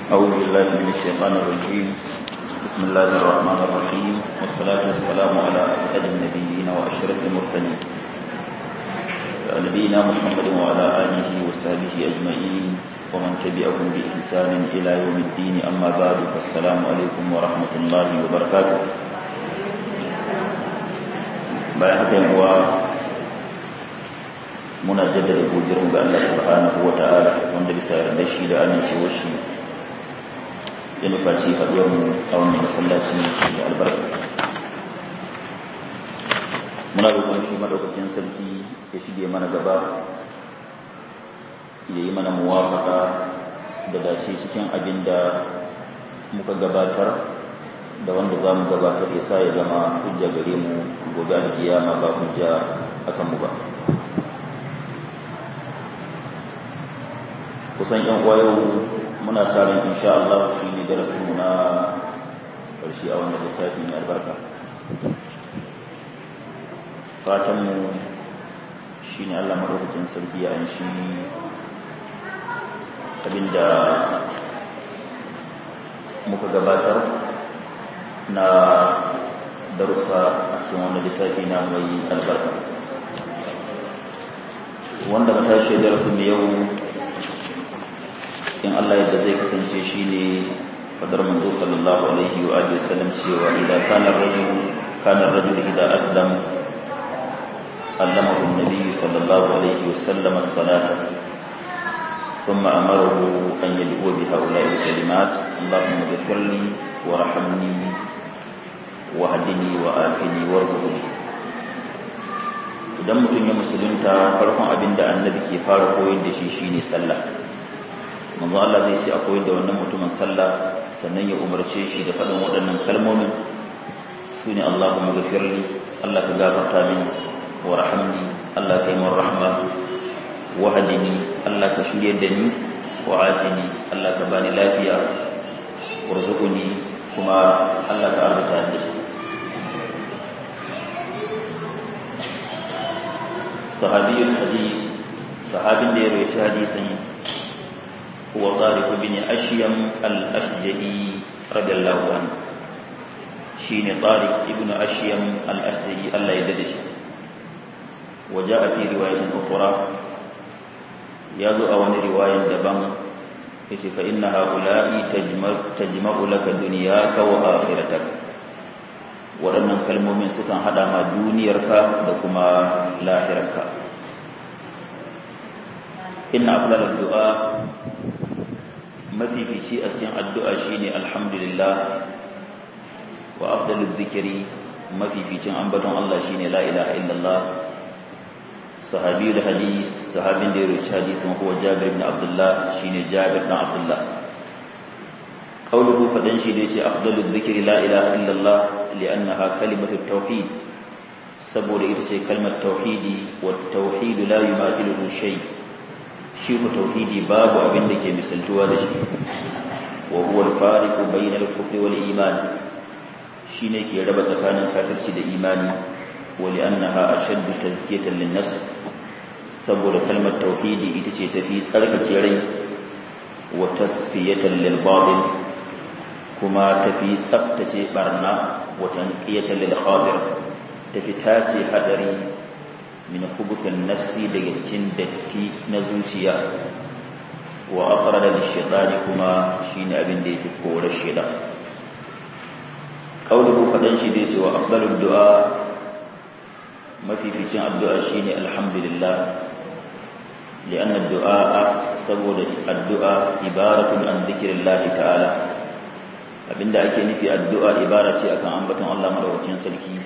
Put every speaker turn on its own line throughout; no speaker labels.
أعوذ بالله من الشيطان الرجيم بسم الله الرحمن الرحيم والصلاة والسلام على أسعد النبيين وأشرف المرسلين نبينا محمد وعلى آله وصحبه أجمعين ومن تبعهم بإحسان إلى يوم الدين أما بعد فالسلام عليكم ورحمة الله وبركاته bayan haka yin uwa muna jaddada godiyarmu ga Allah subhanahu wa ta'ala wanda bisa yarda shi da amincewar shi ya nufaci haɗuwarmu a wannan masallaci da albarka muna roƙon shi madaukakin sarki ya shige mana gaba ya yi mana muwafaka da dace cikin abin da muka gabatar da wanda za mu gabatar ya sa ya zama hujja gare mu gobe alkiyama ba hujja akan mu ba kusan yan kwayo muna sa ran insha Allah shi ne darasin mu na karshe a wannan littafi mai albarka fatan mu shine Allah madaukakin sarki ya anshi abinda muka gabatar na darussa a cikin wani littafi na mai albarka wanda ka tashi darasin mai yau in Allah yadda zai kasance shi ne fadar manzo sallallahu alaihi wa alihi wasallam cewa idan kana rajul kana rajul idan aslam allamahu an-nabi sallallahu alaihi wasallam as-salata ثم أمره أن يدعو بهؤلاء الكلمات اللهم اغفر لي وارحمني واهدني وآتني وارزقني idan mutum ya musulunta farkon abin da annabi ke fara koyar da shi shine sallah manzo Allah zai ce a koyar da wannan mutumin sallah sannan ya umarce shi da faɗin waɗannan kalmomin su ne Allahumma ghafirli Allah ka gafarta min wa rahamni Allah ka yi min rahma wa hadini Allah ka shirye da ni wa afini Allah ka bani lafiya warzuquni kuma Allah ka arzuta ni sahabiyul hadith sahabin da ya rawaita hadisin huwa Tariq bin Ashyam al-Ashja'i radiyallahu anhu shine Tariq ibn Ashyam al-Ashja'i Allah ya dade shi وجاء في رواية أخرى يذو أوان رواية دبن فإن هؤلاء تجمع, تجمع لك دنياك وآخرتك waɗannan kalmomin sukan haɗa ma duniyarka da kuma lahirarka inna afdal addu'a mafifici a cikin addu'a shine alhamdulillah wa afdalul zikri mafificin ambaton Allah shine la ilaha illallah sahabi da hadis sahabin da ya roci hadisin huwa jabir ibn abdullah shine jabir ibn abdullah qawluhu fadan shi da yace afdalu dhikri la ilaha illallah li'annaha kalimatu tauhid saboda ita ce kalmar tauhidi wa tauhid la yumatiluhu shay shi ku tauhidi babu abin da ke misaltuwa da shi wa huwa al-fariqu bayna al-kufri wal iman shine ke raba tsakanin kafirci da imani wa li'annaha ashaddu tazkiyatan lin-nafs saboda kalmar tauhidi ita ce tafi tsarkake rai wa tasfiyatan lil batil kuma tafi tsaftace barna wa tanqiyatan lil khadir tafi tace hadari min hubutan nafsi daga cikin datti na zuciya wa aqrada lish shaytani kuma shine abin da yake kore shaytan qauluhu fadan shi da yace wa afdalud du'a mafificin addu'a shine alhamdulillah لأن الدعاء سبب الدعاء عبارة عن ذكر الله تعالى abinda ake nufi addu'a ibara ce akan ambaton Allah madaukakin sarki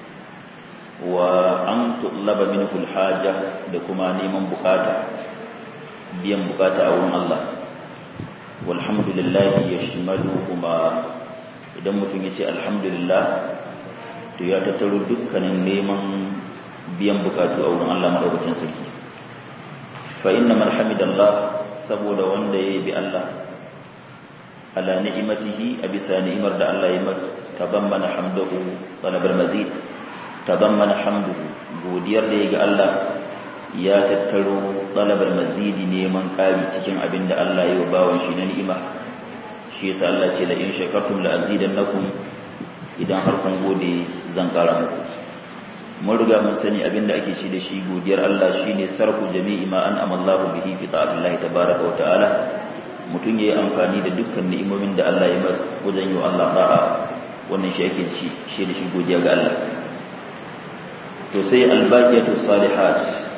wa an tullaba minhu alhaja da kuma neman bukata biyan bukata a wurin Allah walhamdulillah yashmalu kuma idan mutum yace alhamdulillah to ya tattaro dukkanin neman biyan bukatu a wurin Allah madaukakin sarki fa inna man hamidallah saboda wanda yayi bi Allah ala ni'imatihi a bisa ni'imar da Allah ya masa tabammana hamduhu talabal mazid tabammana hamduhu godiyar da ya ga Allah ya tattaro talabar mazidi neman ƙari cikin abin da Allah ya bawan shi na ni'ima shi yasa Allah ce la in shakartum la azidannakum idan har kun gode zan kara muku mun riga mun sani abinda ake ci da shi godiyar Allah shine sarfu jami'i ma an amallahu bihi fi ta'atillahi tabaraka wa ta'ala mutum yayi amfani da dukkan ni'imomin da Allah ya masa wajen yi wa Allah da'a wannan shi ake ci shi da shi godiya ga Allah to sai albaqiyatu salihat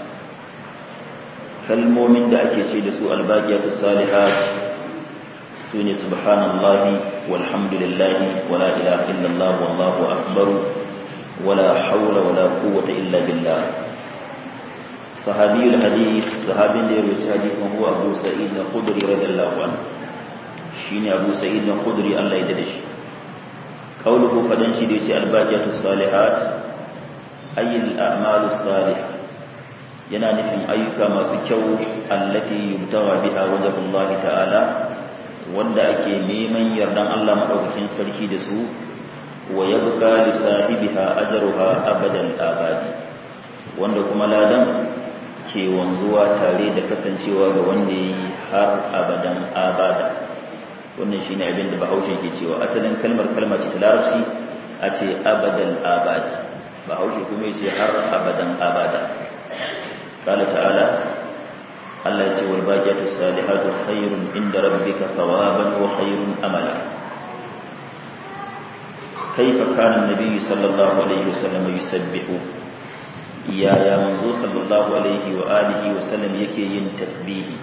kalmomin da ake ce da su albaqiyatu salihat sune subhanallahi walhamdulillahi wala ilaha illallah wallahu akbar wala hawla wala quwwata illa billah sahabi alhadith sahabin da ya rawaita hadisin huwa abu sa'id al-khudri radiyallahu anhu shine abu sa'id al-khudri Allah ya dade shi qawluhu fadan shi da yace albaqiyatu salihat ayyul a'malu salihah yana nufin ayyuka masu kyau allati yubtawa biha wajhullah ta'ala wanda ake neman yardan Allah madaukakin sarki da su wa yabqa li sahibiha ajruha abadan abadi wanda kuma ladan ke wanzuwa tare da kasancewa ga wanda yi har abadan abada wannan shine abin da Bahaushe ke cewa asalin kalmar kalma ce ta Larabci a ce abadan abadi Bahaushe kuma yace har abadan abada قال تعالى الله يقول والباقيات الصالحات خير عند ربك ثوابا وخير املا كيف كان النبي صلى الله عليه وسلم يسبح يا يا منذ صلى الله عليه واله وسلم yake yin tasbihi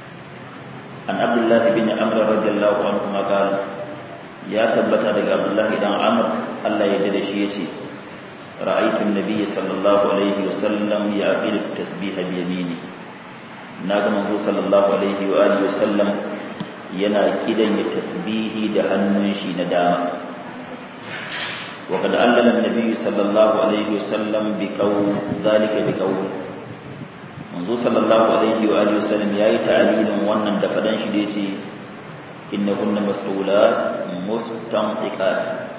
an abdullah bin amr radiyallahu anhu قال ya tabbata daga abdullah dan amr Allah ya dade shi yace رأيت النبي صلى الله عليه وسلم يعقل التسبيح بيمينه ناغم صلى الله عليه وآله وسلم yana kidan ya tasbihi da hannun shi na dama wa kad allala annabi sallallahu alaihi wasallam bi qawl zalika bi qawl manzo sallallahu alaihi wa alihi wasallam yayi ta'lilin wannan da fadan shi da yace innahunna mas'ulat mustanqiqat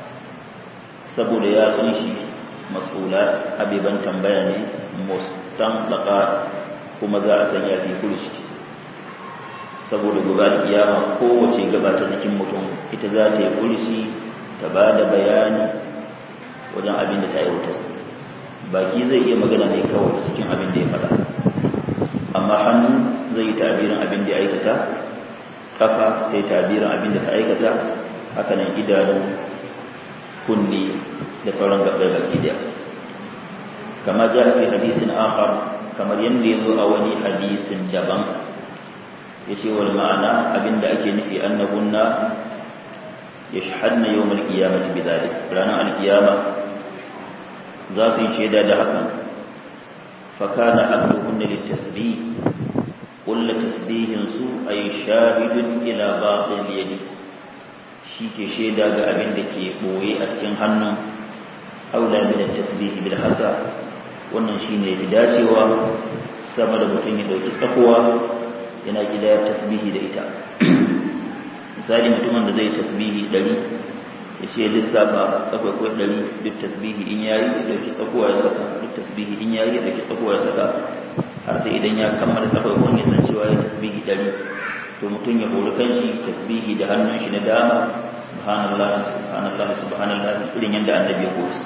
saboda ya san shi mas'ulat abiban tambaya ne mustanqaqat kuma za a sanya fi kurshi saboda gobe kiyama kowace gaba ta jikin mutum ita za ta yi kurshi ta ba da bayani wajen abin da ta yi wutas baki zai iya magana ne kawai cikin abin da ya faɗa amma hannu zai yi tabirin abin da ya aikata kafa ta yi tabirin abin da ta aikata hakanan idanu kunni da sauran gaɓar baki daya kama ja fi hadisin akhar kamar yadda ya zo a wani hadisin daban ya ce wal ma'ana abinda ake nufi annahunna ya shahadna yau mal kiyamati bi zalik ranar alkiyama za su yi shaida da hakan fakana abduhunna litasbih kulla tasbihin su ay shahidun ila batil yadi shi ke shaida ga abin da ke boye a cikin hannun aula min tasbihi bil hasa wannan shine fi dacewa sama da mutum ya dauki tsakuwa yana gidayar tasbihi da ita misali mutumin da zai tasbihi ɗari ya ce lissafa tsakwai ɗari duk tasbihi in yayi ya dauki tsakuwa ya saka duk tasbihi in yayi ya dauki tsakuwa ya saka har sai idan ya kammala tsakwai wani ya san cewa ya tasbihi ɗari to mutum ya hori kanshi tasbihi da hannun shi na dama subhanallah subhanallah subhanallah irin yadda annabi ya koyi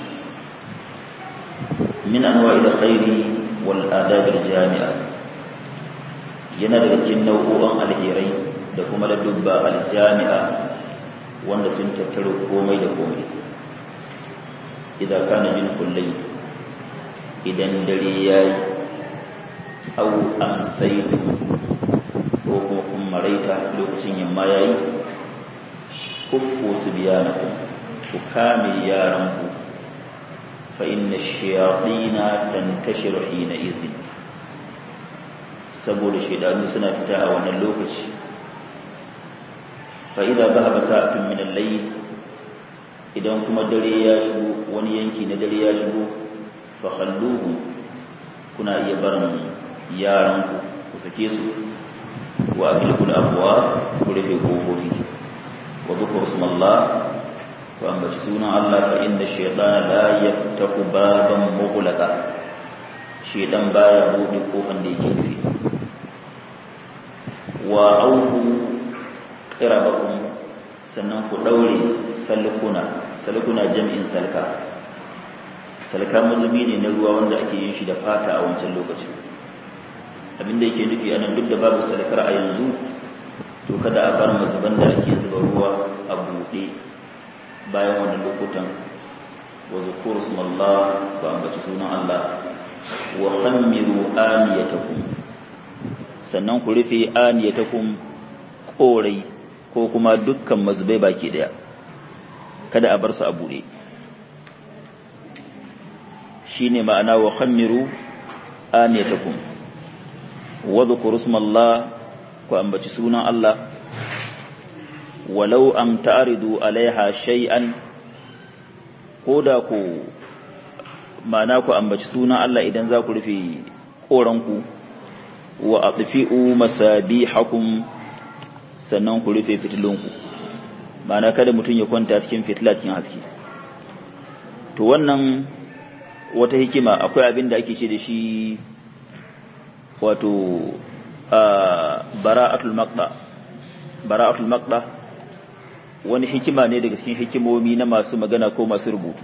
min anwa'il khairi wal adab al jami'a yana daga cikin nau'o'an alherai da kuma ladubba al jami'a wanda sun tattaro komai da komai idan kana jin kullai idan dare yayi au amsaytu ko kuma kun maraita lokacin yamma yayi kuffu subyanakum ku kame yaranku fa inna ash-shayatina tantashiru hina izin saboda shaydanu suna fita a wannan lokaci fa idza dhahaba sa'atun min al-layl idan kuma dare ya shigo wani yanki na dare ya shigo fa khalluhu kuna iya barin yaranku ku sake su wa aqilul abwa ku rufe kofofi wa dhkuru ismallah wa ambaci sunan Allah fa inna shaytana la yaftahu baban mughlaqa shaytan baya bude kofan da yake rufe wa auhu qirabakum sannan ku ɗaure salkuna salkuna jam'in salka salka mazubi ne na ruwa wanda ake yin shi da fata a wancan lokacin abinda yake nufi anan duk da babu salkar a yanzu to kada a bar mazuban da ake zuba ruwa a buɗe bayan wannan lokutan wa zukuru smallah ba ambaci sunan Allah wa khammiru aniyatakum sannan ku rufe aniyatakum korai ko kuma dukkan mazubai baki daya kada a bar su a buɗe shine ma'ana wa khammiru aniyatakum wa dhkuru smallah ku ambaci sunan Allah walau am ta'ridu alaiha shay'an koda ku ma'ana ku ambaci sunan Allah idan za ku rufe koranku wa atfi'u masabihakum sannan ku rufe fitilunku ma'ana kada mutum ya kwanta cikin fitila cikin haske to wannan wata hikima akwai abin da ake ce da shi wato bara'atul maqda bara'atul maqda wani hikima ne daga cikin hikimomi na masu magana ko masu rubutu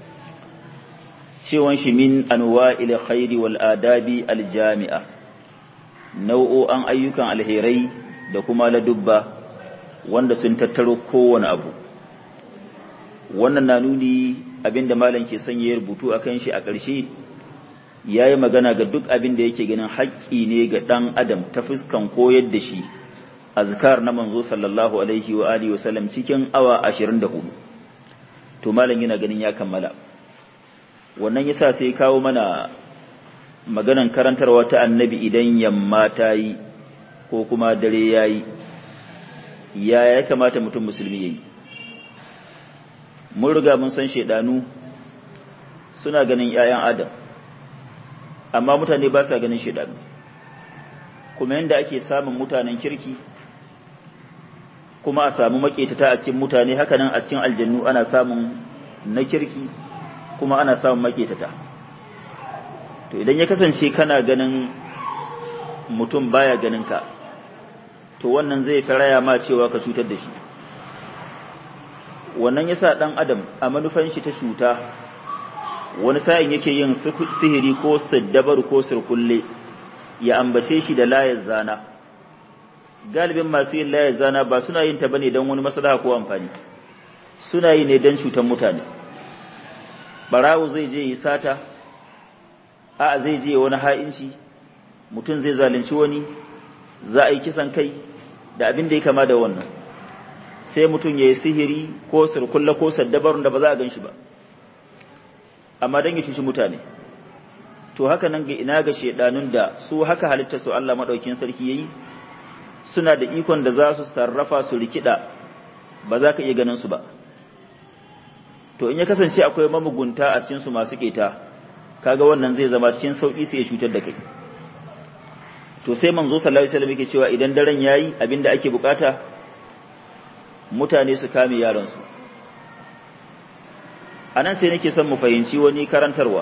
cewan shi min anwa'il khairi wal adabi al jami'a nau'o'an ayyukan alherai da kuma ladubba wanda sun tattaro kowane abu wannan na nuni abinda malam ke son ya rubutu akan shi a ƙarshe yayi magana ga duk abin da yake ganin haƙƙi ne ga ɗan adam ta fuskan koyar da shi azkar na manzo sallallahu alaihi wa alihi wasallam cikin awa 24 to malam yana ganin ya kammala wannan yasa sai kawo mana maganan karantarwa ta annabi idan yamma ta yi ko kuma dare yayi ya ya kamata mutum musulmi yayi mun riga mun san shedanu suna ganin 'ya'yan adam amma mutane ba sa ganin shedanu kuma yanda ake samun mutanen kirki kuma a samu maƙetata a cikin mutane haka nan a cikin aljannu ana samun na kirki kuma ana samun maƙetata to idan ya kasance kana ganin mutum baya ganin ka to wannan zai fi raya ma cewa ka cutar da shi wannan yasa ɗan adam a manufan shi ta cuta wani sa'in yake yin sihiri ko siddabar ko sirkulle ya ambace shi da layar zana galibin masu yin layar zana ba suna yin ta bane don wani maslaha ko amfani suna yi ne don cutar mutane barawo zai je yi sata a zai je wani ha'inci mutum zai zalunci wani za a yi kisan kai da abin da ya kama da wannan sai mutum ya yi sihiri ko sirkulla ko saddabarun da ba za a gan shi ba amma don ya cuci mutane to haka nan ga ina ga shedanun da su haka halitta su Allah madaukin sarki yayi suna da ikon da za su sarrafa su rikida ba za ka iya ganin su ba to in ya kasance akwai mamugunta a cikin su masu keta kaga wannan zai zama cikin sauki sai ya cutar da kai to sai manzo sallallahu alaihi wasallam yake cewa idan daren yayi abinda ake bukata mutane su kame yaran su anan sai nake son mu fahimci wani karantarwa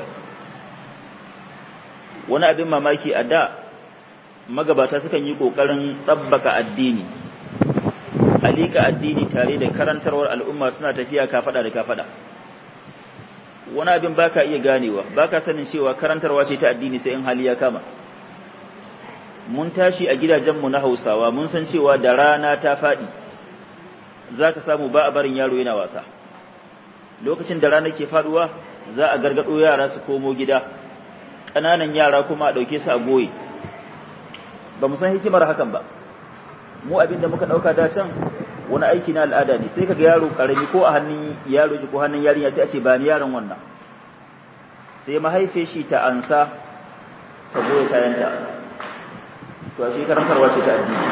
wani abin mamaki a da magabata sukan yi ƙoƙarin tsabbaka addini alika addini tare da karantarwar al'umma suna tafiya kafaɗa da kafaɗa wani abin baka iya ganewa baka sanin cewa karantarwa ce ta addini sai in hali ya kama mun tashi a gidajenmu na hausawa mun san cewa da rana ta faɗi za ka samu ba a barin yaro yana wasa lokacin da rana ke faɗuwa za a gargaɗo yara su komo gida ƙananan yara kuma a ɗauke su a goye ba mu san hikimar hakan ba mu abin da muka ɗauka da can wani aiki na al'ada ne sai kaga yaro ƙarami ko a hannun yaro ko hannun yarinya sai a ce ba ni yaron wannan sai mahaife shi ta ansa ta goye kayanta to a shekarar karwa ce ta addini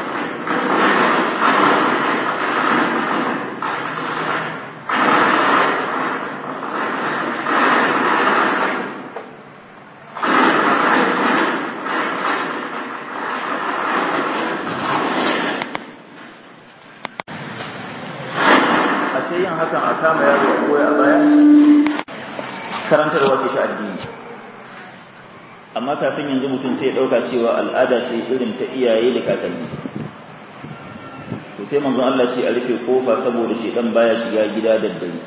yin hakan a kama yaro a koya a baya karantarwa ce ta addini amma kafin yanzu mutum sai ya ɗauka cewa al'ada ce irin ta iyaye da kakanni to sai manzon Allah ce a rufe kofa saboda shedan baya shiga gida da dare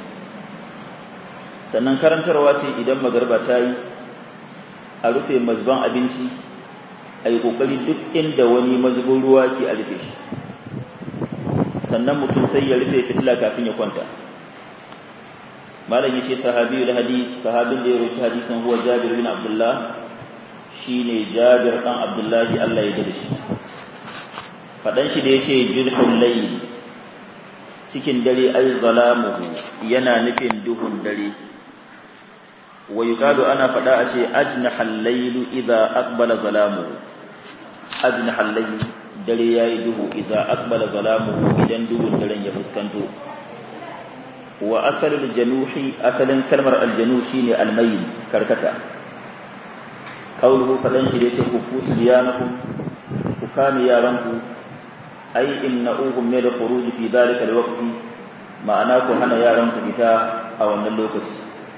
sannan karantarwa ce idan magarba ta yi a rufe mazban abinci a yi ƙoƙari duk inda wani mazubin ruwa ke a rufe shi sannan mutum sai ya rufe fitila kafin ya kwanta malam yace sahabi da hadis sahabin da ya roki hadisin huwa Jabir bin Abdullah shine Jabir dan Abdullah Allah ya dade shi fadan shi da yace jirhul layl cikin dare ay zalamuhu yana nufin duhun dare wa yuqalu ana fada a ce ajnahal layl idza aqbala zalamuhu ajnahal layl dare yayi duhu idza aqbala zalamuhu idan duhun daren ya fuskanto wa asalul januhi asalin kalmar aljanu shine almayl karkata qawluhu fadan shi da yake ku kusiyanakum ku kame yaranku ai innahum min al-khuruj fi dhalika al-waqt ma'ana ku hana yaranku fita a wannan lokaci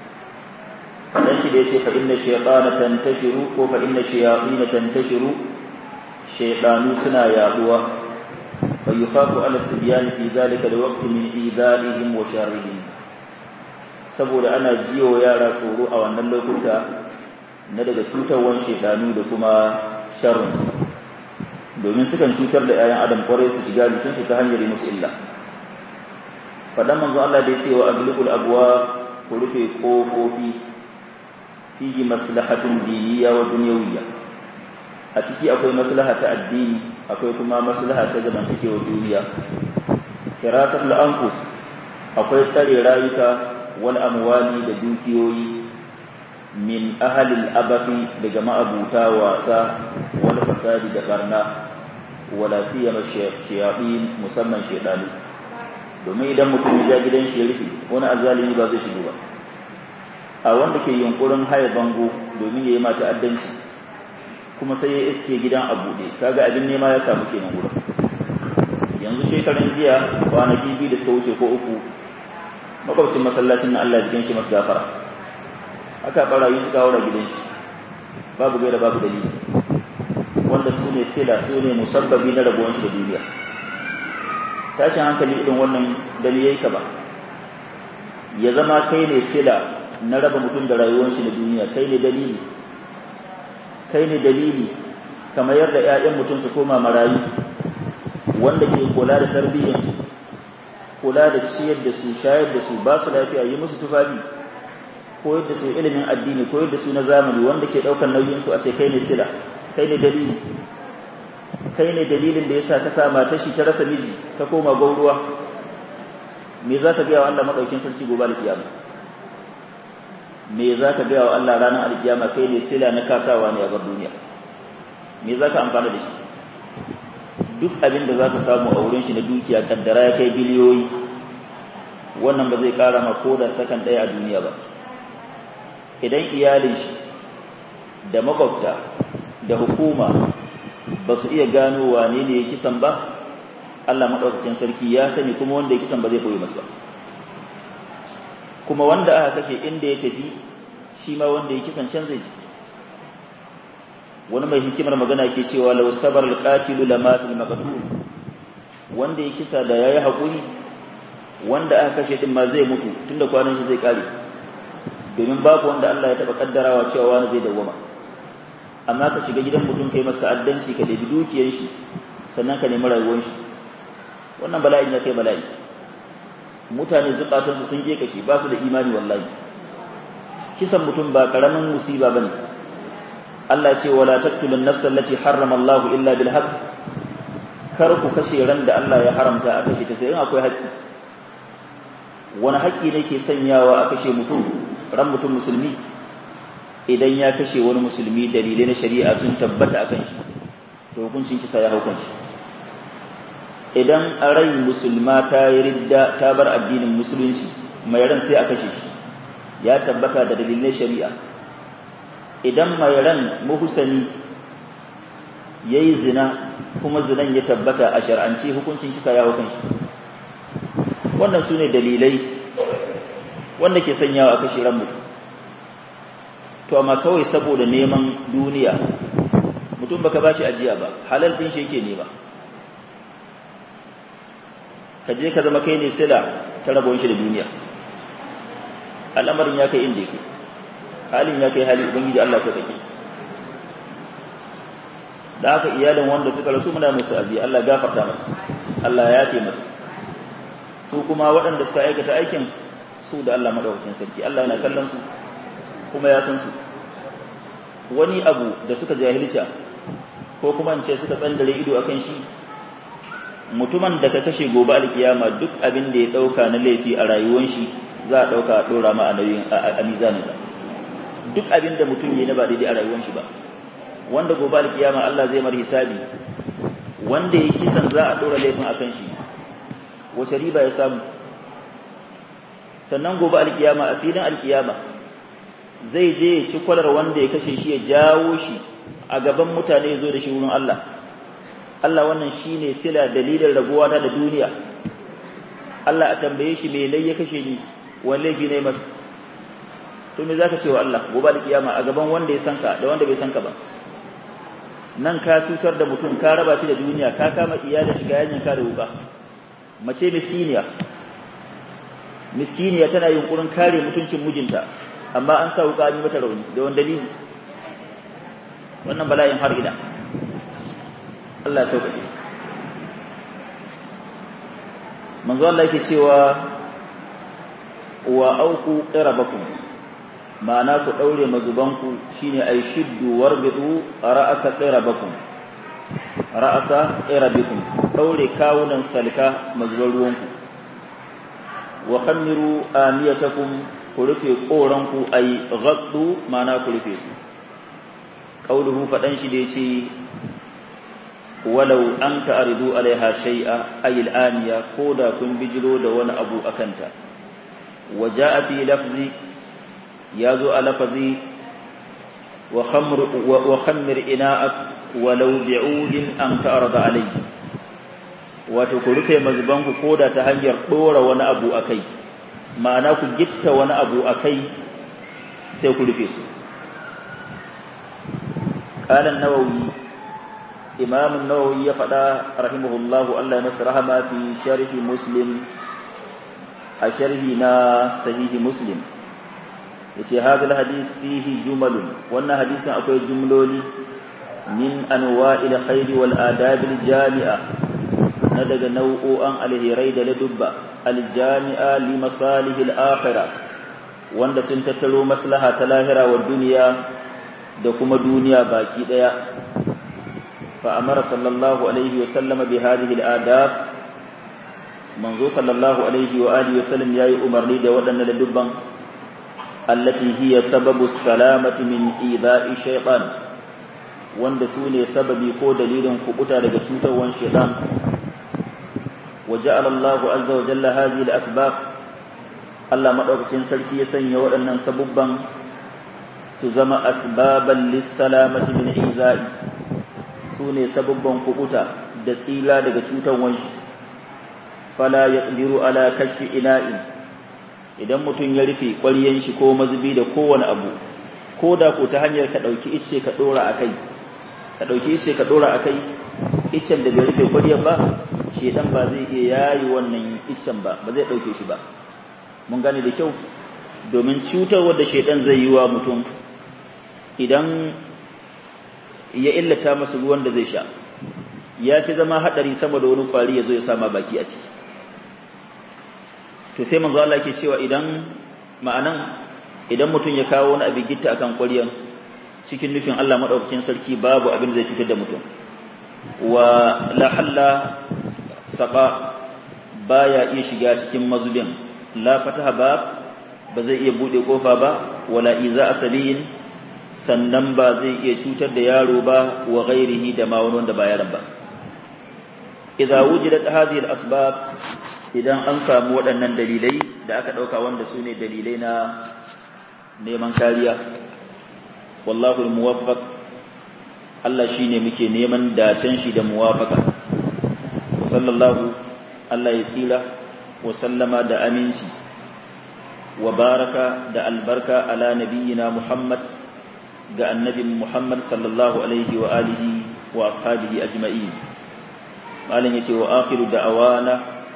fadan shi da yake fa inna shaytana tantashiru ko fa inna shayatin tantashiru shaytanu suna yaduwa فيخاف على الصبيان في ذلك الوقت من إيذائهم وشرهم saboda ana jiyo yara tsoro a wannan lokuta na daga cutarwan shedanu da kuma sharrin domin sukan cutar da 'ya'yan adam kwarai su shiga jikinsu ta hanyar yi musu illa faɗan manzo Allah da ya ce wa aglubul abwa ku rufe ƙofofi fihi maslahatun diniya wa dunyawiyya a ciki akwai maslaha ta addini akwai kuma maslaha ta zamantakewar duniya kiratar la'ankus akwai tsare rayuka wal amwali da dukiyoyi min ahalil abafi daga ma'abuta wasa wal fasadi da barna wala siyama shayatin musamman shedanu domin idan mutum ya gidan shi ya rufe wani azalimi ba zai shigo ba a wanda ke yunkurin haya bango domin ya yi mata addanci kuma sai ya iske gidan a buɗe kaga abin nema ya samu kenan wurin yanzu shekaran jiya kwanaki biyu da suka wuce ko uku makwabcin masallacin na Allah jikin shi masu gafara aka barayi suka haura gidan shi babu gaira babu dalili wanda su ne sila su ne musabbabi na rabuwan shi da duniya tashin hankali irin wannan dali yayi ka ba ya zama kai ne sila na raba mutum da rayuwar shi da duniya kai ne dalili kai ne dalili kamar yadda ƴaƴan mutum su koma marayu wanda ke kula da tarbiyyar su kula da ciyar da su shayar da su ba su lafiya yi musu tufafi koyar da su ilimin addini koyar da su na zamani wanda ke ɗaukar nauyin su a ce kai ne sila kai ne dalili kai ne dalilin da yasa ka sa matar shi ta rasa miji ta koma gauruwa me za ka gaya wa Allah madaukin sarki gobe da kiyama me za ka gaya wa Allah ranar alkiyama kai ne sila na kasawa ne a bar duniya me za ka amfana da shi duk abin da za ka samu a wurin shi na dukiya kaddara ya kai biliyoyi wannan ba zai kara ma ko da sakan ɗaya a duniya ba idan iyalin shi da makwabta da hukuma ba su iya gano wane ne ya kisan ba Allah maɗaukakin sarki ya sani kuma wanda ya kisan ba zai koyi masu ba kuma wanda aka kashe inda ya tafi shi ma wanda ya kisan can zai ji wani mai hikimar magana ke cewa law sabar alqatilu lamatul maqtul wanda ya kisa da yayi hakuri wanda aka kashe din ma zai mutu tunda kwanan shi zai kare domin babu wanda Allah ya taba kaddarawa cewa wani zai dawwama amma ka shiga gidan mutum kai masa addanci ka dabi dukiyar shi sannan ka nemi rayuwar shi wannan bala'i ne kai bala'i mutane zukatansu sun je kashi ba su da imani wallahi kisan mutum ba karamin musiba bane Allah ce wala taqtulun nafsa allati harrama Allah illa bil haqq kar ku kashe ran da Allah ya haramta a kashe ta sai in akwai haƙƙi wani haƙƙi ne ke sanyawa a kashe mutum ran mutum musulmi idan ya kashe wani musulmi dalilai na shari'a sun tabbata akan shi to hukuncin kisa ya haukan shi idan a rai musulma ta yi ridda ta bar addinin musulunci mai ran sai a kashe shi ya tabbata da dalilai shari'a idan mai ran muhusani ya yi zina kuma zinan ya tabbata a shar'ance hukuncin kisa ya hukun shi wannan su ne dalilai wanda ke sanyawa a kashe ran mutum to amma kawai saboda neman duniya mutum baka ba shi ajiya ba halal din shi yake nema ka je ka zama kai ne sila ta rabon shi da duniya al'amarin ya kai inda yake halin ya kai hali ubangiji Allah so kake da haka iyalin wanda suka rasu muna musu abi Allah gafarta masu Allah ya yafe masu su kuma waɗanda suka aikata aikin su da Allah madaukakin sarki Allah yana kallon su kuma ya san su wani abu da suka jahilta ko kuma in ce suka tsandare ido akan shi mutumin da ka kashe gobe alkiyama duk abin da ya dauka na laifi a rayuwar shi za a dauka a dora ma a nauyin a mizanin duk abin da mutum yayi na ba daidai a rayuwar shi ba wanda gobe alkiyama Allah zai mar hisabi wanda ya kisan za a dora laifin akan shi wace riba ya samu sannan gobe alkiyama a filin alkiyama zai je ya ci kwalar wanda ya kashe shi ya jawo shi a gaban mutane ya zo da shi wurin Allah Allah wannan shine sila dalilin rabuwa da duniya Allah a tambaye shi me lai ya kashe ni wani laifi ne masa to me zaka ce wa Allah gobe alkiyama a gaban wanda ya sanka da wanda bai sanka ba nan ka cutar da mutum ka raba shi da duniya ka kama iyalin shiga yanyin ka da wuka mace miskiniya miskiniya tana yunkurin kare mutuncin mijinta amma an sa wuka an yi mata rauni da wani dalili wannan bala'in har ina Allah ya sauƙaƙe manzo Allah yake cewa wa auku qirabakum ma'ana ku daure mazubanku shine ay shiddu warbidu ra'asa qirabakum ra'asa qirabikum daure kawunan salka mazuban ruwanku wa khammiru aniyatakum ku rufe koranku ay ghaddu ma'ana ku rufe su qauluhu fadan shi da yace walau an ta'ridu alaiha shay'a ay al-aniya koda kun bijiro da wani abu akanta wa ja'a fi lafzi yazo a lafazi wa khamr wa khammir ina'ak walau bi'udin an ta'rada alayhi wato ku rufe mazban ku koda ta hanyar dora wani abu akai ma'ana ku gitta wani abu akai sai ku rufe su قال النووي إمام النووي يفدا رحمه الله الله يمس رحمة في شرح مسلم أشرحنا صحيح مسلم yace hadal hadith fihi jumalun wannan hadisin akwai jumloli min anwa'il khair wal adab al jami'a na daga nau'o'an alherai da ladubba al jami'a li masalih al akhirah wanda sun tattaro maslaha ta lahira wa duniya da kuma duniya baki daya fa amara sallallahu alaihi wa sallam bi hadhihi al-adab manzo sallallahu alaihi wa alihi wa sallam yayi umarni da waɗannan dubban allati hiya sababu salamati min ida'i shaytan wanda su ne sababi ko dalilin kubuta daga cutarwan shaytan wa ja'ala Allah azza wa jalla hadhihi al-asbab Allah madaukakin sarki ya sanya waɗannan sabubban su zama asbaban lissalamati min iza'i su ne sababban kukuta da tsila daga cutar wanshi fala ya tsiru ala kashi ina'in idan mutum ya rufe ƙwaryen shi ko mazubi da kowane abu ko da ko ta hanyar ka ɗauki ice ka ɗora a kai ka ɗauki ice ka ɗora a kai icen da bai rufe ƙwaryen ba shedan ba zai iya yayi wannan icen ba ba zai ɗauke shi ba mun gane da kyau domin cutarwar da shedan zai yi wa mutum idan ya illata masa ruwan da zai sha ya fi zama haɗari sama da wani kwari ya zo ya sama baki a ciki to sai manzo Allah ke cewa idan ma'anan idan mutum ya kawo wani abin gitta akan ƙwaryan cikin nufin Allah madaukakin sarki babu abin da zai cutar da mutum wa la halla saba baya iya shiga cikin mazubin la fataha ba ba zai iya bude kofa ba wala iza asabiyin sannan ba zai iya cutar da yaro ba wa ghairihi da ma wani wanda ba yaron ba idza wujidat hadhihi al-asbab idan an samu waɗannan dalilai da aka dauka wanda su ne dalilai na neman kariya wallahu al-muwaffaq Allah shine muke neman dacen shi da muwafaka sallallahu Allah ya tsira wa sallama da aminci wa baraka da albarka ala nabiyyina Muhammad ga annabin Muhammad sallallahu alaihi wa alihi wa ashabihi ajma'in malam yace wa akhiru da'awana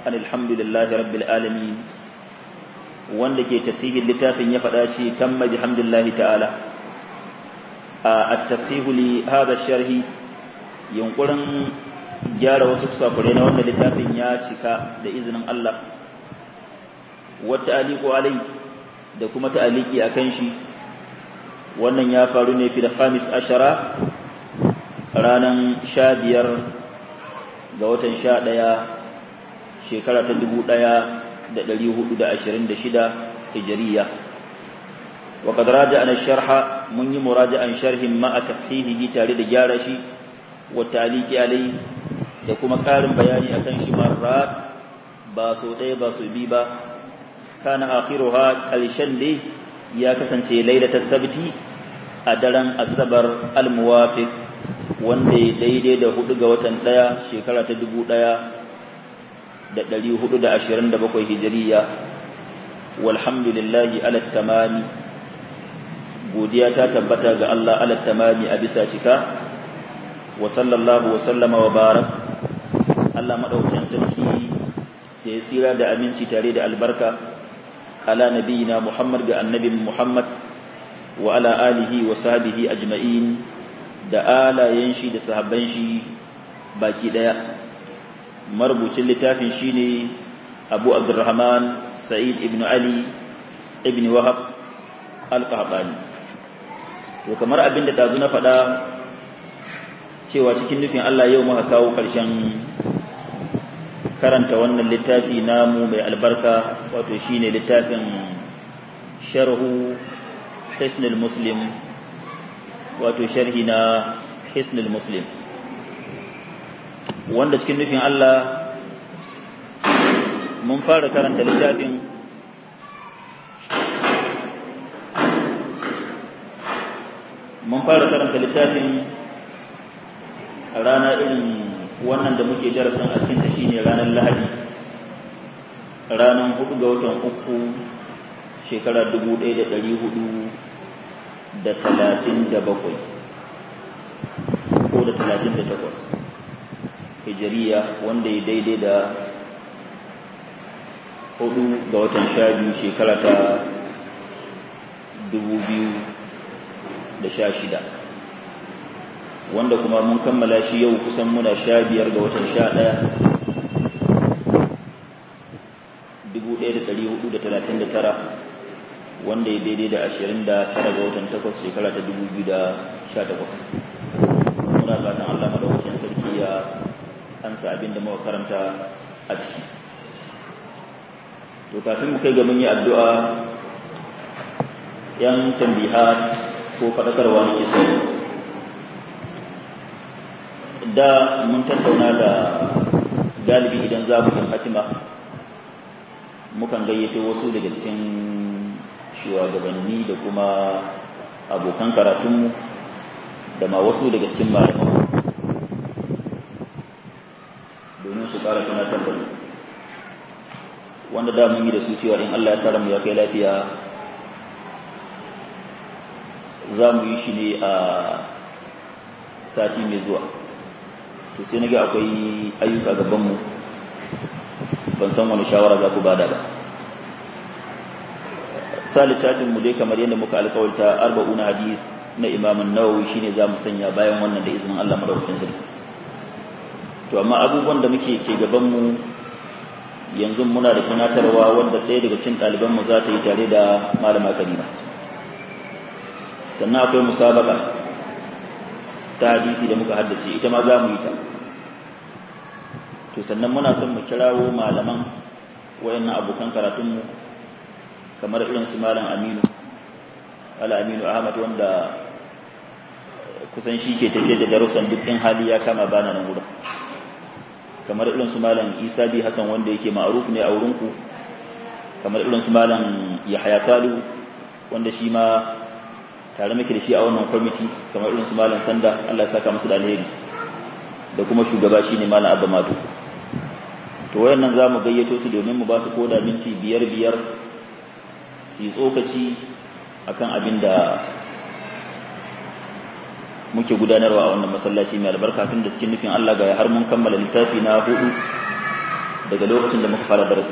an alhamdulillahi rabbil alamin wanda ke tafsirin littafin ya faɗa shi tamma bihamdillahi ta'ala a at-tafsihu li hadha sharhi yunkurin gyara wasu sakurai na wannan littafin ya cika da izinin Allah wata aliku alai da kuma ta'aliki akan shi wannan ya faru ne fi da khamis ashara ranar sha biyar ga watan sha ɗaya shekara ta dubu ɗaya da ɗari hudu da ashirin da shida hijiriya wa qad raja'ana sharha mun yi muraja'an sharhin ma a tashihihi tare da gyara shi wa taliki alai da kuma ƙarin bayani akan shi marrat ba so ɗaya ba so bi ba kana akhiruha ƙarshen dai ya kasance lailatul sabti a daren asabar al-muwafiq wanda ya daidai da hudu ga watan ɗaya shekara ta dubu ɗaya da ɗari hudu da ashirin da bakwai hijiriya walhamdulillahi ala tamami godiya ta tabbata ga Allah ala tamami a bisa cika wa sallallahu wa sallama wa barak Allah madaukakin sarki da ya tsira da aminci tare da albarka ala nabiyina Muhammad ga annabin Muhammad wa ala alihi wa sahbihi ajma'in da alayen shi da sahabban shi baki daya marubucin littafin shine Abu Abdurrahman Sa'id ibn Ali ibn Wahab al-Qahtani to kamar abin da dazu na faɗa cewa cikin nufin Allah yau muka kawo ƙarshen karanta wannan littafi namu mai albarka wato shine littafin sharhu hisnul muslim wato sharhi na hisnul muslim wanda cikin nufin Allah mun fara karanta littafin mun fara karanta littafin a rana irin wannan da muke darasin a cikin shine ranar lahadi ranar hudu ga watan uku shekara dubu ɗaya da ɗari hudu da talatin da bakwai ko da talatin da takwas hijiriya wanda ya daidai da hudu ga watan sha biyu shekara ta dubu biyu da sha shida wanda kuma mun kammala shi yau kusan muna sha biyar ga watan sha ɗaya dubu ɗaya da ɗari hudu da talatin da tara wanda ya daidai da ashirin da tara ga watan takwas shekara ta dubu biyu da sha takwas muna fatan allah madaukakin sarki ya ansa abin da muka karanta a ciki to kafin mu kai ga mun yi addu'a yan tambiha ko faɗakarwa nake so da mun tattauna da galibi idan za mu yi hatima mukan gayyato wasu daga cikin shugabanni da kuma abokan karatunmu da ma wasu daga cikin malaman domin su ƙara tunatar da wanda da mun yi da su cewa in Allah ya sa mu ya kai lafiya za mu yi shi ne a sati mai zuwa to sai nage akwai ayyuka gabanmu ban san wani shawara za ku bada ba sa littafin mu dai kamar yadda muka alkawarta arba'una hadis na imamun nawawi shine za mu sanya bayan wannan da izinin Allah madaukakin sarki to amma abubuwan da muke ke gabanmu yanzu muna da tunatarwa wanda ɗaya daga cikin ɗalibanmu za ta yi tare da malama karima sannan akwai musabaka ta hadisi da muka haddace ita ma za mu yi ta to sannan muna son mu kirawo malaman wayannan abokan karatunmu kamar irin su malam aminu ala aminu ahmad wanda kusan shi ke tafiye da darussan duk in hali ya kama bana nan wurin kamar irin su malam isa bi hassan wanda yake ma'aruf ne a wurinku kamar irin su malam yahaya salu wanda shi ma tare muke da shi a wannan kwamiti kamar irin su malam sanda Allah ya saka musu da alheri da kuma shugaba shine malam abba madu to wayannan za mu gayyato su domin mu ba su koda minti biyar biyar su yi tsokaci akan abin da muke gudanarwa a wannan masallaci mai albarka tun da cikin nufin Allah ga har mun kammala littafi na hudu daga lokacin da muka fara darasi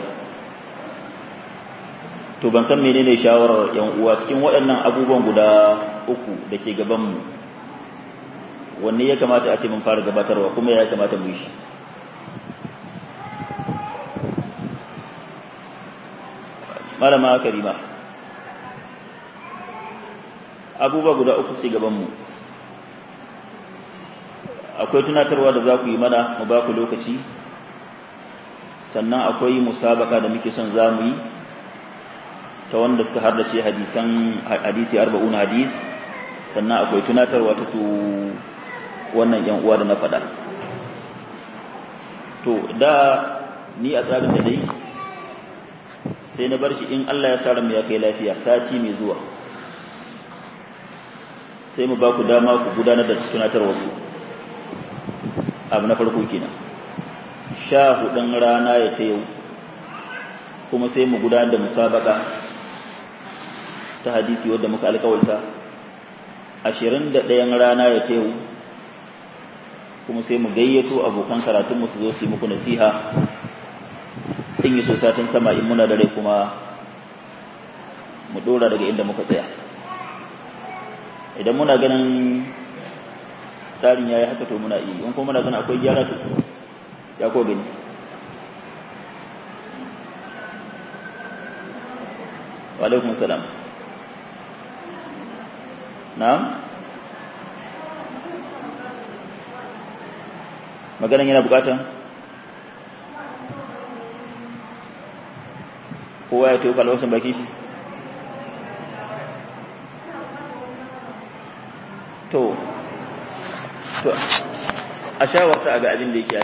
to ban san menene shawarar yan uwa cikin waɗannan abubuwan guda uku da ke gabanmu wanne ya kamata a ce mun fara gabatarwa kuma ya kamata mu yi shi malama karima abubuwa guda uku sai gabanmu akwai tunatarwa da za ku yi mana mu ba ku lokaci sannan akwai musabaka da muke son za mu yi ta wanda suka hardace hadisan hadisi arba'un hadis sannan akwai tunatarwa ta su wannan yan uwa da na faɗa to da ni a tsarin da dai sai na bar shi in Allah ya tsara mu ya kai lafiya sati mai zuwa sai mu ba ku dama ku gudanar da tunatarwa ku abu na farko kenan sha hudun rana ya ta yau kuma sai mu gudanar da musabaka ta hadisi wadda muka alkawalta ashirin da ɗayan rana ya ta yau kuma sai mu gayyato abokan karatunmu su zo su yi muku nasiha in yi so satin sama in muna da rai kuma mu ɗora daga inda muka tsaya idan muna ganin tsarin ya yi haka to muna iya in kuma muna ganin akwai gyara to ya ko gani wa alaikum salam na'am maganan yana bukatan kowa ya tofa alwasan baki shi to to a shawarta a ga abin da yake